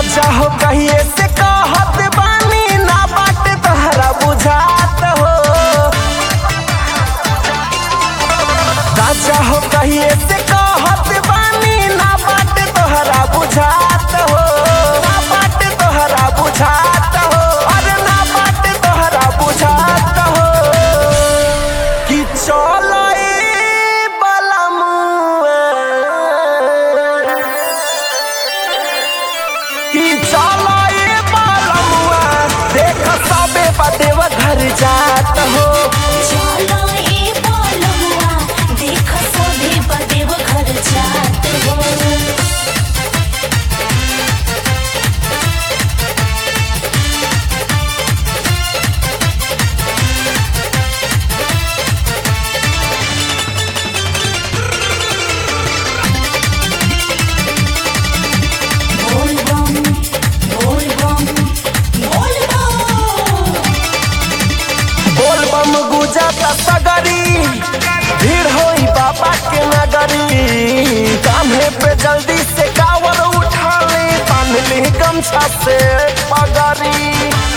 राजा हो कहिए से कहत बानी ना बाट तहरा बुझात हो राजा हो कहिए से कहत बानी ना बाट तोहरा बुझात हो ना बाट तोहरा बुझात हो अरे ना बाट तोहरा बुझात हो कि चलो ए बलमुआ कि चलो ए बलमुआ देख सबे बदेव घर जात हो चलो ए बोलुआ देख सभी बदेव घर जात हो बोल बम बोल बम बोल बम बोल बम गुजत सगरी भीड़ होई बाबा के नगरी कान्हे पे जल्दी से कावर उठा ले बांध ली गमछा से पगरी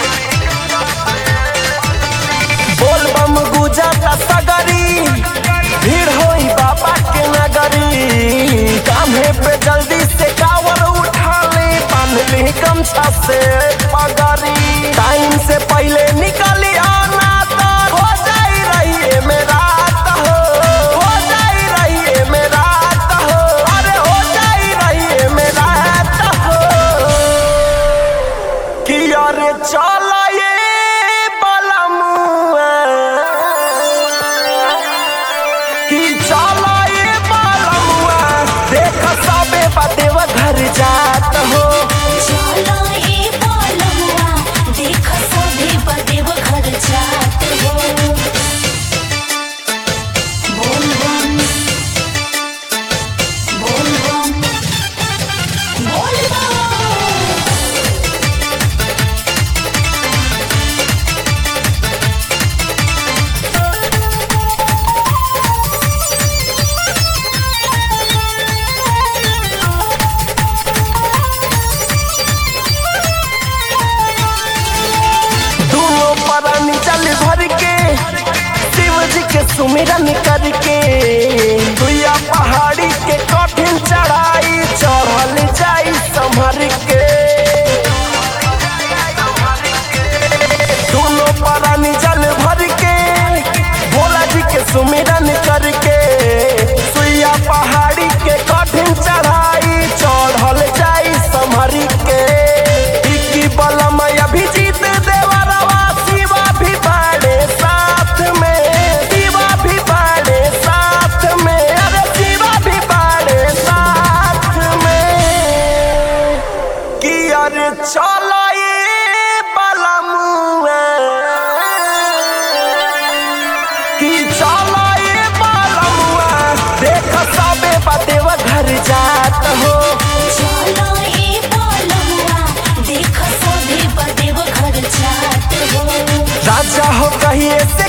बोल बम गुजत सगरी भीड़ होई बाबा के नगरी कान्हे पे जल्दी से कावर उठा ले बांध ली गमछा से पगरी टाइम से पहले निकली आना तो हो जाई रही मेरा हो हो जाई रही मेरा हो अरे हो जाई रही मेरा हो कि अरे चल ये बलमुआ कि चल ये बलमुआ देख सबे बदेव घर जात हो चलो ए बोलुआ देख सभी बदेव घर जात हो बोल बम बोल बम बोल बम दोनों परानी जल भर के शिव जी के सुमिरन करके दुया पहाड़ी के कठिन चढ़ाई चढ़ल जाई संभर के दोनों परानी जल भर के भोला जी के सुमिरन करके सुइया पहाड़ी के कठिन चढ़ाई चढ़ल जाई संभर के इक्की बलम अभिजीत देवरवा शिवा भी बाड़े साथ में शिवा भी बाड़े साथ में अरे शिवा भी बाड़े साथ में कि अरे चलो ये बलमुआ कि चलो ये बलमुआ देख सबे बदेव घर जात हो चलो ए बोलुआ देख सभी बदेव घर जात हो राजा हो कहिए से